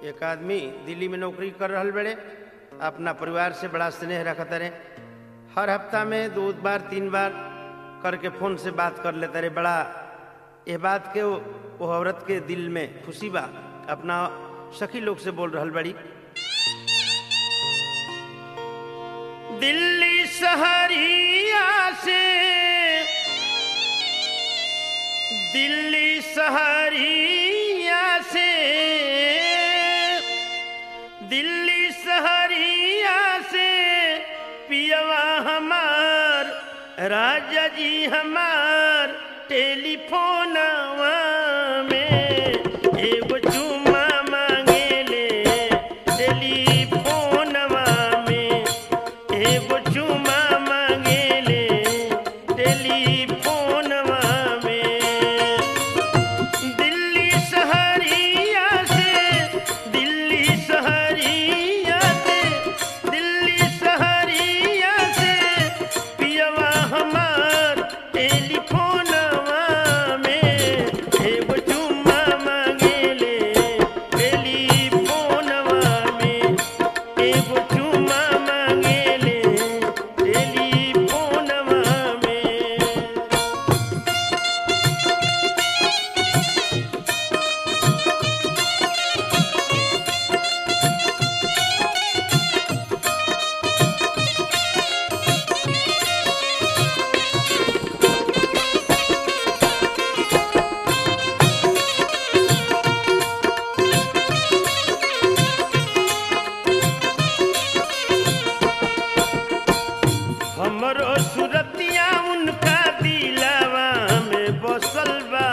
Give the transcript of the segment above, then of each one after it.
एक आदमी दिल्ली में नौकरी कर रहल बड़े अपना परिवार से बड़ा स्नेह रखते रहे हर हफ्ता में दो बार तीन बार करके फोन से बात कर लेते रहे बड़ा ये बात के वो, वो औरत के दिल में खुशी बा अपना सखी लोग से बोल रहल बड़ी दिल्ली शहरिया से दिल्ली शहरिया से दिल्ली शहरिया से पियवा हमार राजा जी हमार टेलीफोनवा में एगो चुम्मा मांगेले टेलीफोनवा में एगो चुम्मा मांगेले टेलीफोनवा में दिल्ली शहरिया से दिल्ली शहरिया से दिल्ली शहरिया से पियवा हमार टेलीफोनवा में एगो चुम्मा मांगेले टेलीफोनवा में एगो चुम्मा मांगेले टेलीफोनवा में हमरो सुरतिया उनका दिलवा में बसल बा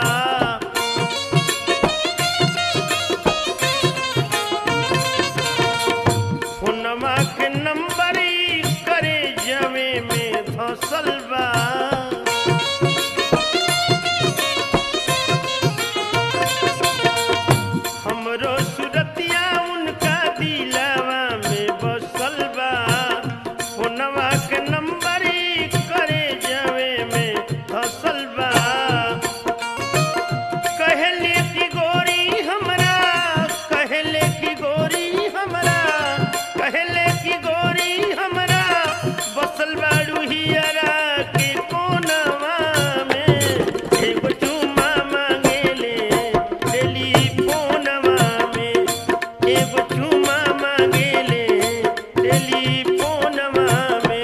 फोनमा के नंबर करे जवे में धसल बा हमरो सुरतिया उनका दिलवा में बसल बा फोनवा के नंबर करे जवे में धसल बा कहले की गोरी हमरा कहले की गोरी हमरा कहले की गोरी हमरा बसल बाड़ू हियरा के कोनवा में एगो चुम्मा मांगेले टेलीफोनवा में एगो चुम्मा मांगेले टेलीफोनवा में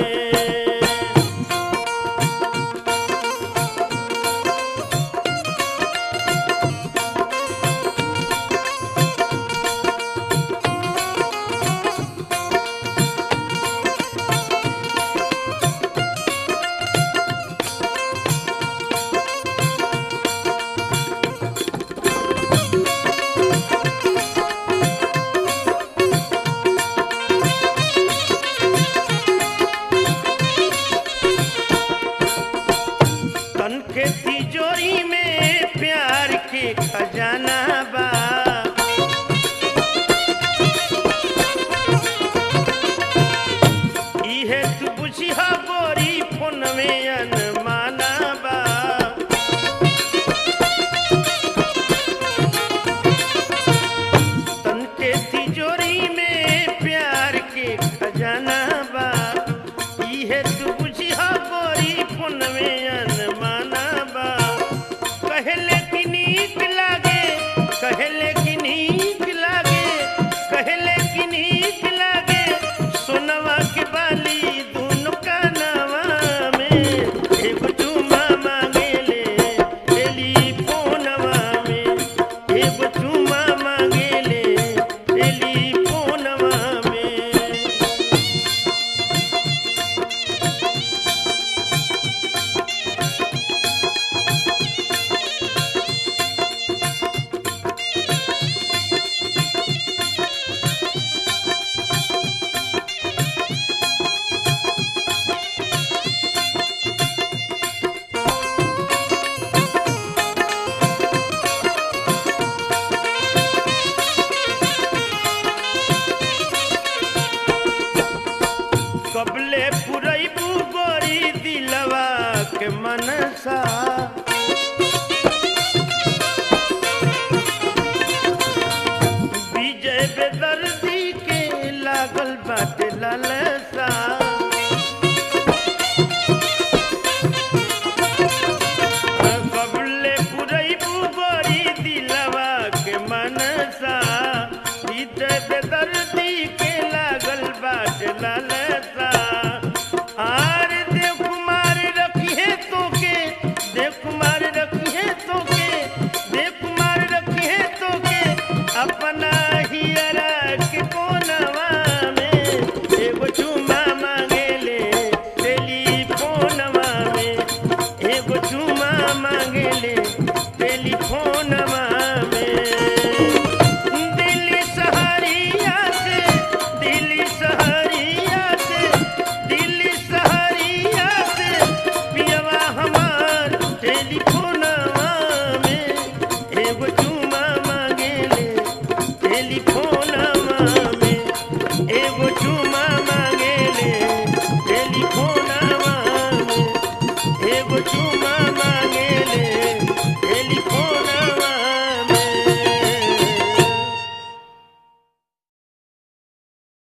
तन के तिजोरी में प्यार के खजाना